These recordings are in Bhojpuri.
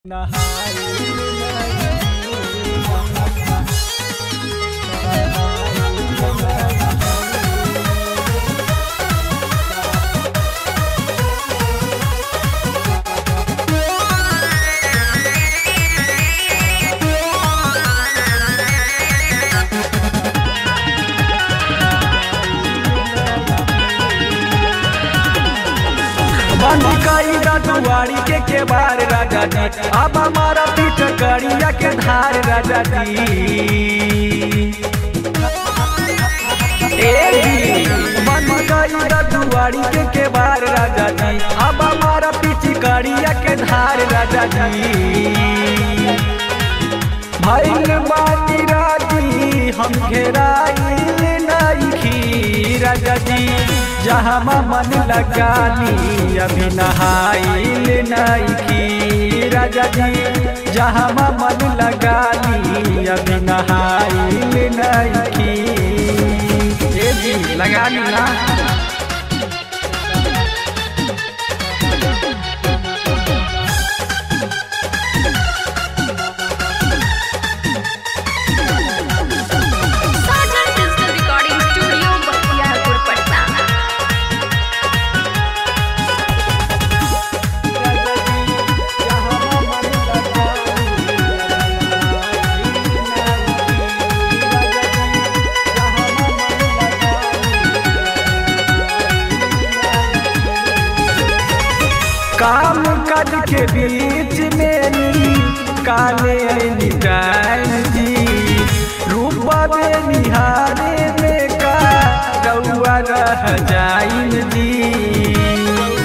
बंद कई दुआरी के के बार राजा जी अब हमारा पीठ करिया के धार राजा जी ए जी बंद कई दुआरी के के बार राजा जी अब हमारा पीठ करिया के धार राजा जी भैल बानी राजी हम घेराइल नइखी राजा जी जहाँ मन लगानी अभी नहाइल नइखी राजा जी जहाँ मन लगानी अभी नहाइल नइखी ए जी लगा ली ना साजन digital recording studio Bakhtiyarpur Patna काम काज के बीच में नी काले निटाइन जी रूपा में निहारे में का रउआ रह जाइन जी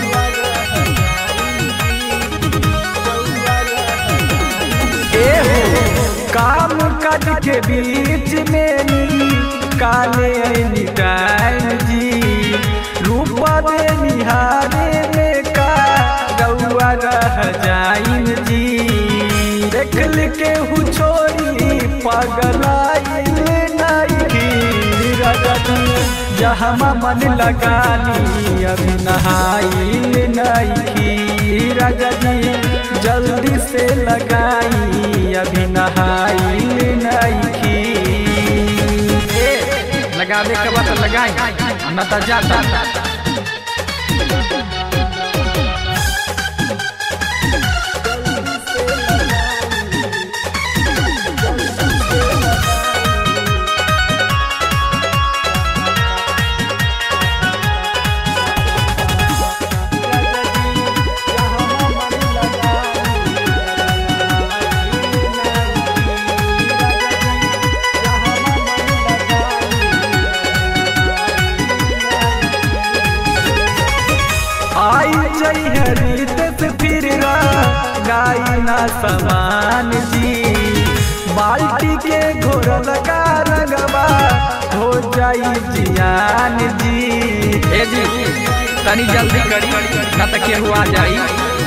ए हो काम काज के बीच में नी काले निटाइन जी रूपा में निहारे में का रउआ रह जाइन जी देखल के हु छोड़ी पगलाइल नइखी राजा जी जहाँ मन लगानी अभी नहाइल नइखी राजा जी जल्दी से लगाई अभी नहाइल नइखी ए, लगावे के बाद लगाई न त जाता आई चाहिए रीत से फिर गाई ना समान जी बाल्टी के घोर लगा रंगवा हो जाई जियान जी ए जी तनी जल्दी करी ना त केहू आ जाई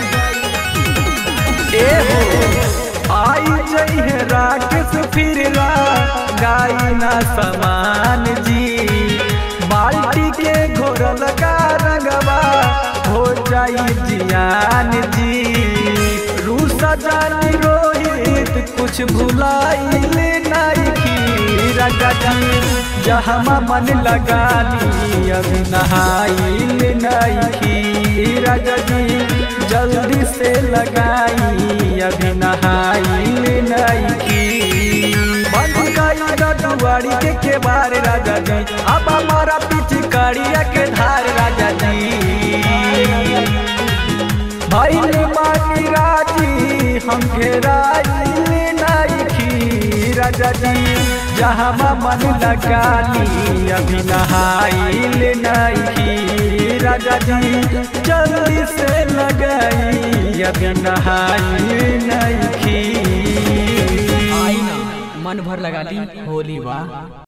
ए हो आई चाहिए राकेश फिर गाई ना समान जी बाल्टी के घोर लगा रंगवा हो जाई जियान जी रूसा जानी रोहित कुछ भुलाइल नइखी राजा जी जहाँ मन लगानी अभी नहाइल नइखी राजा जी जल्दी से लगाई अभी नहाइल नइखी बंद गई दुआरी के के बार राजा जी अब हमारा पीछे करिया के धार राजा जी भैल मानी राजी हम घेराइल नइखी राजा जी जहाँ मन लगानी अभी नहाइल नइखी राजा जी जल्दी से लगाई अभी नहाइल नइखी आई ना मन भर लगा ली होली बा